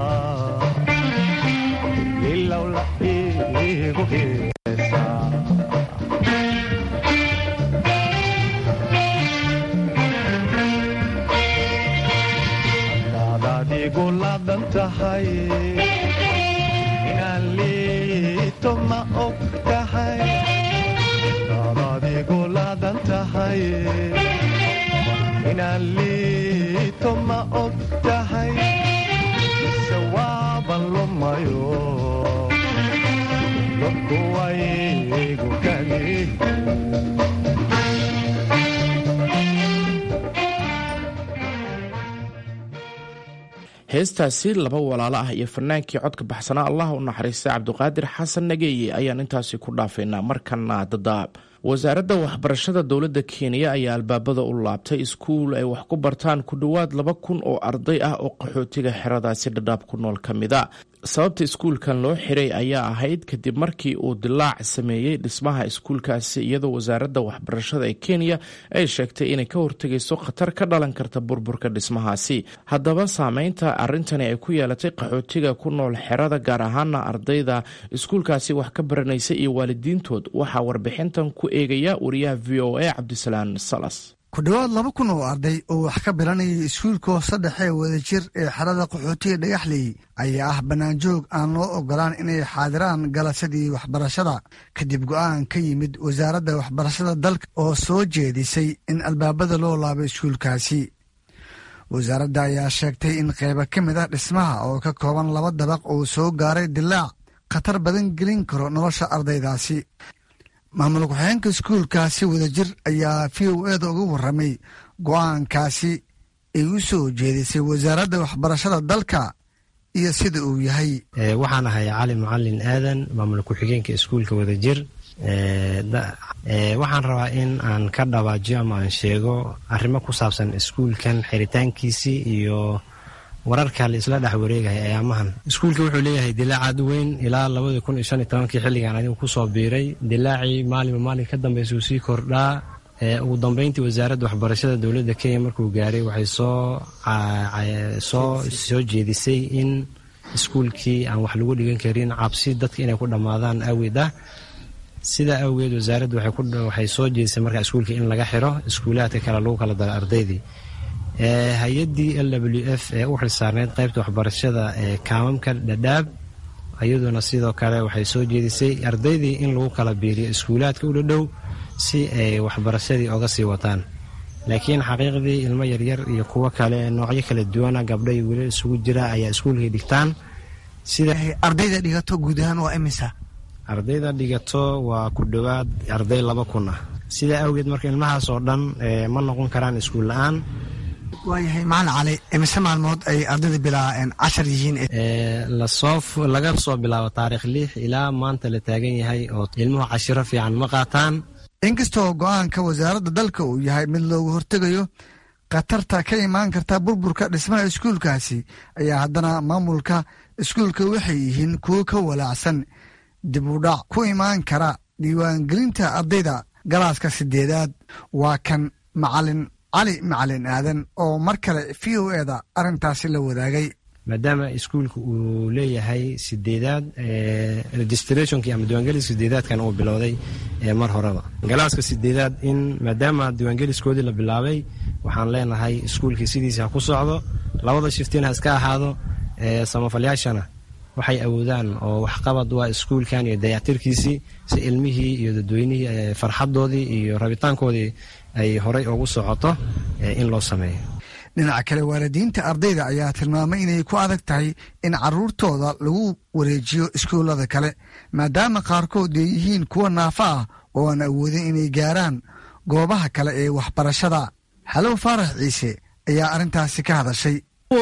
ilowla igu heesaa hadaadaad igu laadan tahay inaan liito ma og tahay hadaadaad igu laadan tahay inaan heestaasi laba walaalo ah iyo fanaankii codka baxsanaa allah u naxariista cabdiqaadir xasan nageeye ayaan intaasi ku dhaafaynaa markana dadaab wasaaradda waxbarashada dowladda kenya ayaa albaabada u laabtay iskuul ay wax ku bartaan ku dhowaad laba kun oo arday ah oo qaxootiga xeradaasi dhadhaab ku nool ka mida sababta iskuulkan loo xiray ayaa ahayd kadib markii uu dilaac sameeyey dhismaha iskuulkaasi iyadoo wasaaradda waxbarashada ee kenya ay sheegtay inay ka hortegayso khatar ka dhalan karta burburka dhismahaasi haddaba saameynta arintani ay ku yeelatay qaxootiga ku nool xerada gaar ahaana ardayda iskuulkaasi wax ka baranaysa iyo waalidiintood waxaa warbixintan ku eegaya wariyaha v o a cabdisalaan salas ku dhowaad laba kun oo arday oo wax ka bilanayay iskuulka hoose dhexe wadajir ee xerada qaxootiga dhagaxley ayaa ah bannaanjoog aan loo ogolaan inay xaadiraan galasadii waxbarashada kadib go'aan ka yimid wasaaradda waxbarashada dalka oo soo jeedisay in albaabada loo laabo iskuulkaasi wasaaradda ayaa sheegtay in qaybo ka mid ah dhismaha oo ka kooban laba dabaq uu soo gaaray dilaac khatar badan gelin karo nolosha ardaydaasi maamul ku-xigeenka iskuulkaasi wadajir ayaa v o eda uga warramay go'aankaasi ay u soo jeedisay wasaaradda waxbarashada dalka iyo sida uu yahay waxaan ahay cali macalin aadan maamul ku-xigeenka iskuulka wadajir waxaan rabaa in aan ka dhawaajiyo ama aan sheego arrimo ku saabsan iskuulkan xiritaankiisii iyo wararka la isla dhex wareegaya ayaamahan iskuulka wuxuu leeyahay dilaac aad u weyn ilaa labadii kun iyo shan iyo tobankii xilligan adigu kusoo biiray dilaacii maalinba maalin ka dambaysa uu sii kordhaa ugu dambeyntii wasaaradda waxbarashada dowladda kenya markuu gaaray waxay soo soo soo jeedisay in iskuulkii aan wax lagu dhigan karin cabsi dadka inay ku dhammaadaan awgeed ah sidaa awgeed wasaaraddu waxay soo jeedisay markaa iskuulka in laga xiro iskuulaadka kale lagu kala daro ardaydii hay-addii l w f ee u xilsaarneyd qaybta waxbarashada ee kaamamka dhadhaab iyaduna sidoo kale waxay soo jeedisay ardaydii in lagu kala biiriyo iskuulaadka u dhadhow si ay waxbarashadii oga sii wataan laakiin xaqiiqdii ilmo yaryar iyo kuwo kale noocyo kala duwana gabdho iyo wiilal isugu jira ayaa iskuulkii dhigtaan ardayda dhigato guud ahaan waa imisa ardayda dhigato waa ku dhowaad arday laba kun ah sidaa awgeed marka ilmahaas oo dhan ma noqon karaan iskuul la-aan waayahay macalin cali imise maalmood ay ardayda bilaabeen cashar yihiin lasoo laga soo bilaabo taarikh lix ilaa maanta la taagan yahay oo ilmuhu cashiro fiican ma qaataan inkastoo go'aanka wasaaradda dalka uu yahay mid loogu hortegayo khatarta ka imaan karta burburka dhismaha iskuulkaasi ayaa haddana maamulka iskuulka waxay yihiin kuwo ka walaacsan dib u dhac ku imaan kara diiwaangelinta ardayda galaaska sideedaad waa kan macalin cali macalin aadan oo mar kale v o eda arrintaasi la wadaagay maadaama iskuulka uu leeyahay sideedaad registrationkii ama diiwaangelis sideedaadkan uu bilowday mar horeba galaaska sideedaad in maadaama diiwaangeliskoodii la bilaabay waxaan leenahay iskuulkii sidiisa ha ku socdo labada shiftiin ha iska ahaado samafalyaashana waxay awoodaan oo waxqabad waa iskuulkan iyo dayactirkiisii si ilmihii iyo dadweynihii farxadoodii iyo rabitaankoodii ay horey ugu socoto in loo sameeyo dhinaca kale waalidiinta ardayda ayaa tilmaamay inay ku adag tahay in caruurtooda lagu wareejiyo iskuullada kale maadaama qaarkood ay yihiin kuwa naafa ah oo aan awoodin inay gaaraan goobaha kale ee waxbarashada xalow faarax ciise ayaa arrintaasi ka hadashay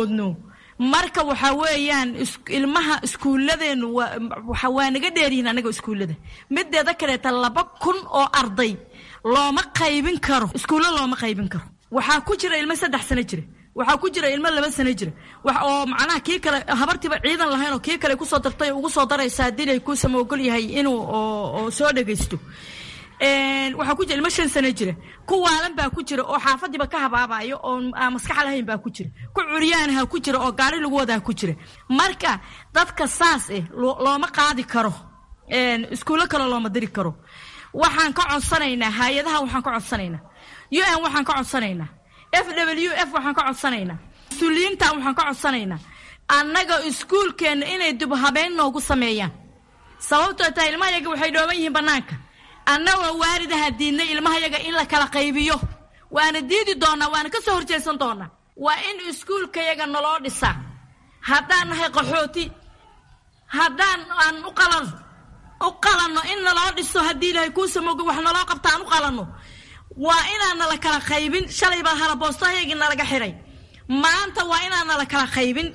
marka waxaa weeyaan ilmaha iskuuladeennu waa naga dheeryihiin anaga iskuullada mideeda kaleeta laba kun oo arday looma qaybin karo iskuulla looma qaybin karo waxaa ku jira ilmo saddex sano jira waxaa ku jira ilmo laba sano jira oo macnaha kii kale habartiiba ciidan lahayn oo kii kale kusoo dartay ugu soo daraysa haddii ay ku samoogol yahay inuu oo soo dhagaysto waxaa ku jira ilmo shan sano jira ku waalan baa ku jira oo xaafadiiba ka habaabayo oo aan maskax lahayn baa ku jira ku curyaanaha ku jira oo gaari lagu wadaa ku jira marka dadka saas eh looma qaadi karo iskuullo kale looma diri karo waxaan ka codsanaynaa hay-adaha waxaan ka codsanaynaa u n waxaan ka codsanaynaa f w f waxaan ka codsanaynaa mas-uuliyiinta waxaan ka codsanaynaa annaga iskuulkeenna inay dib habeyn noogu sameeyaan sababtoo tahay ilmahayaga waxay dhooban yihiin bannaanka annagoo waalidaha diidnay ilmahayaga in la kala qaybiyo waana diidi doonaa waana ka soo horjeesan doonaa waa in iskuulkayaga naloo dhisaa haddaan nahay qaxooti haddaan aan u qalan u qalanno in naloo dhiso haddii ilaahay kuu samooga wax naloo qabta aan u qalanno waa inaan nala kala qaybin shalay baa halaboostohayagii nalaga xiray maanta waa inaan nala kala qaybin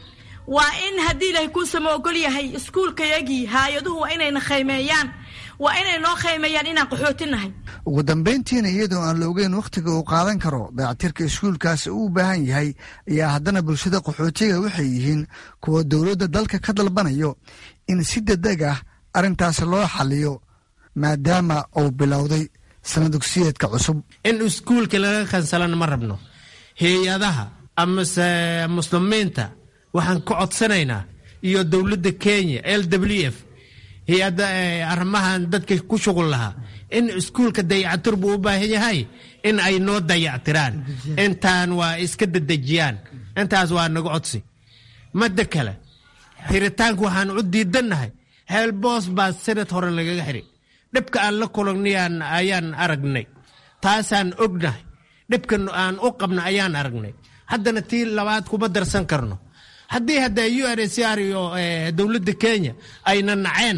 waa in haddii ilaahay kuusama ogol yahay iskuulkayagii hay-aduhu waa inayna khaymeeyaan waa inay noo khaymeeyaan inaan qaxootinahay ugu dambayntiina iyadoo aan la ogeyn wakhtiga uu qaadan karo dayactirka iskuulkaasi uu u baahan yahay ayaa haddana bulshada qaxootiga waxay yihiin kuwa dowladda dalka ka dalbanayo in si degdeg ah arrintaasi loo xaliyo maadaama uu bilowday sana dugsiyeedka cusub in iskuulka laga kansalana ma rabno hay-adaha amase muslimiinta waxaan ka codsanaynaa iyo dowladda kenya l w f hay-adda arrimahan dadka ku shuqul lahaa in iskuulka dayactir buu u baahan yahay in ay noo dayactiraan intaan waa iska dedejiyaan intaas waa naga codsi madda kale xiritaanka waxaan u diidannahay heelboos baa sanad hore lagaga xiri dhibka aan la kulannayaan ayaan aragnay taasaan ognahay dhibka aan u qabna ayaan aragnay haddana tii labaad kuma darsan karno haddii hadda u n c r iyo dowladda kenya ayna naceen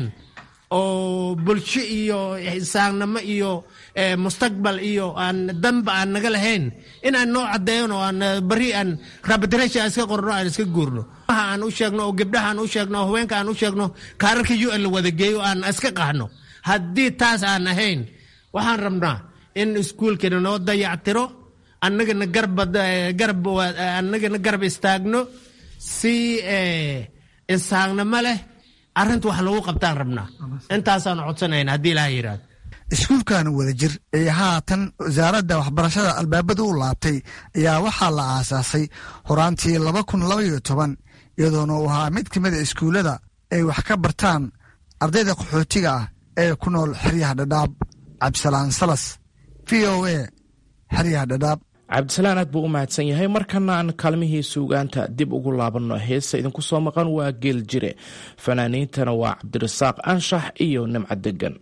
oo bulsho iyo ixsaannimo iyo mustaqbal iyo aan danba aan naga lahayn in aan noo caddeeyan oo aan bari aan rabadrasha aan iska qorno aan iska guurno aan u sheegno oo gabdhaha aan u sheegno oo haweenka aan u sheegno kaararka u n la wada geeyo aan iska qaxno haddii taas aan ahayn waxaan rabnaa in iskuulkana noo dayactiro annagana garab annagana garab istaagno si insaagnimo leh arrinta wax lagu qabtaan rabnaa intaasaan codsanayna haddii ilaha yidhahdo iskuulkan wadajir ee haatan wasaaradda waxbarashada albaabada u laabtay ayaa waxaa la aasaasay horaantii laba kun labaiyo toban iyadoona uu ahaa mid ka mid a iskuullada ay wax ka bartaan ardayda qaxootiga ah ee ku nool xeryaha dhadhaab cabdisalaan salas v o a xeryaha dhadhaab cabdisalaan aad buu u mahadsan yahay markana aan kaalmihii suugaanta dib ugu laabanno heesa idinku soo maqan waa geel jire fanaaniintana waa cabdirasaaq anshax iyo nimco degan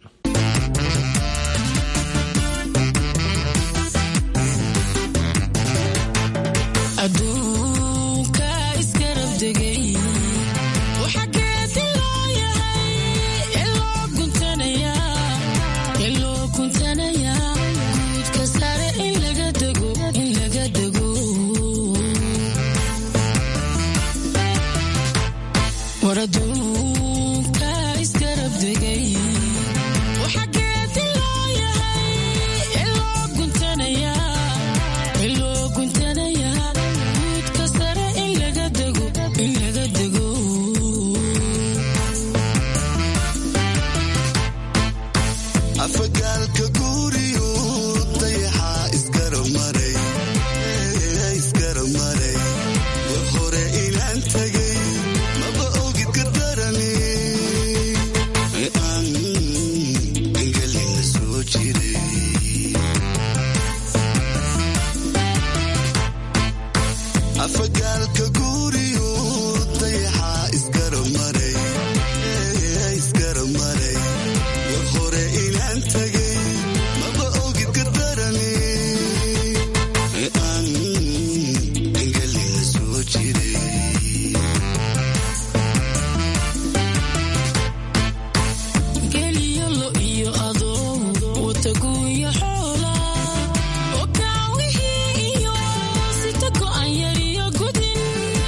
Thank you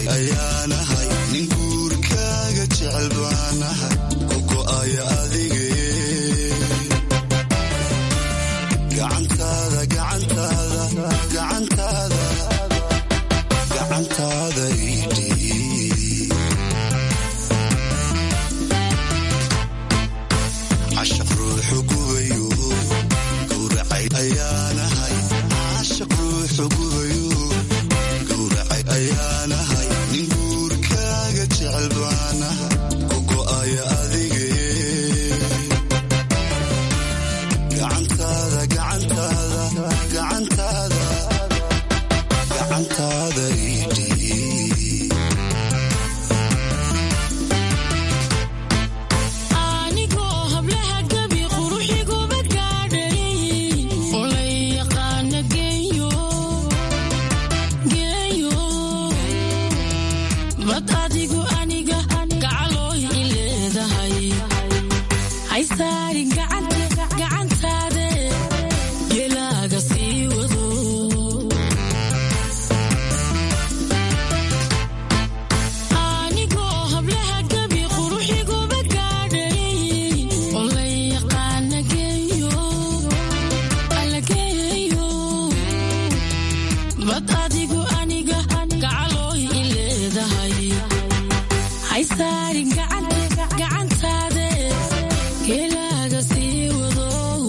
ayaanahay nin guurkaaga jecel baanahay ku go'aya adige gacantaada gacantaada gacantaada gacantaada idhiib cashaq ruuxu gubayo gowracay ayaanahay cashaq ruuxu gubayo gowracay ayaanahay nin guurkaaga jecel baanahay ku go'aya adige gacantaada gacantaada gacantaada gacantaada idhiib anigoo hablaha gabi quruxiguba gaadhay olay yaqaana geeyo geeyo bad adigu aniga gacalooy i leedahay haysaarin gacantaade gelaaga sii wado anigoo hablaha gabi quruxiguba gaadhay olay yaqaana geeyo alla geeyo bad adigu aniga gacalooy i leedahay haysaarin gacantaade gelaaga sii wado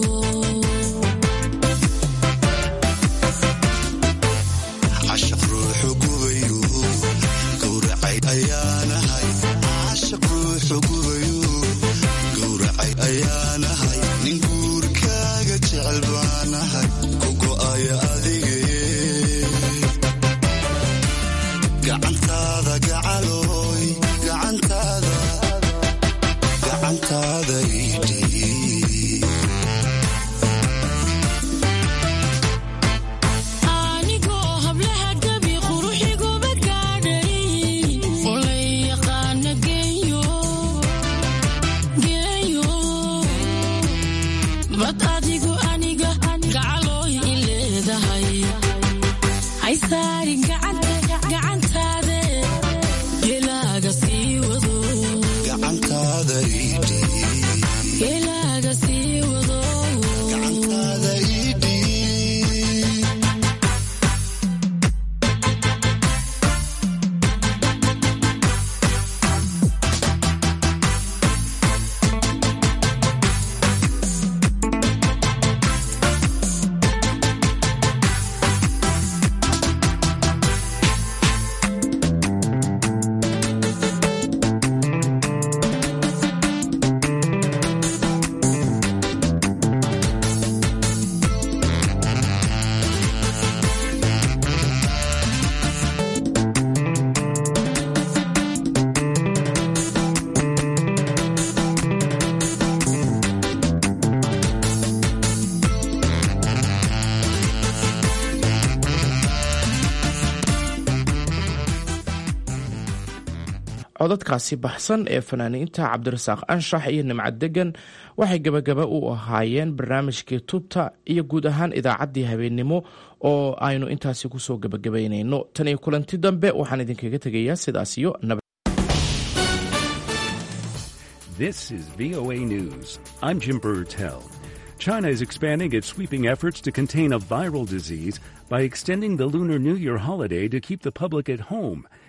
cashaq ruuxu gubayo gowracay ayaanahay cashaq ruuxu gubayo gowracay ayaanahay nin guurkaaga jecel baanahay ku go'aya adige gacantaada gacalooy gacantaada gacantaada idhiib anigoo hablaha gabi quruxiguba gaadhay olay yaqaana geeyo geeyo bad adigu aniga gacalooy i leedahay haysaarin gacantaade gelaaga sii wado gacantaada idhiib gelaaga sii wado gacantaada idhiib codadkaasi baxsan ee fanaaniinta cabdirasaaq anshax iyo nimcad degan waxay gebagaba u ahaayeen barnaamijkii tubta iyo guud ahaan idaacaddii habeennimo oo aynu intaasi kusoo gebagabaynayno tan iyo kulanti dambe waxaan idinkaga tegayaa sidaas iyo nabad This is VOA News. I'm Jim Burtell. China is expanding its sweeping efforts to contain a viral disease by extending the Lunar New Year holiday to keep the public at home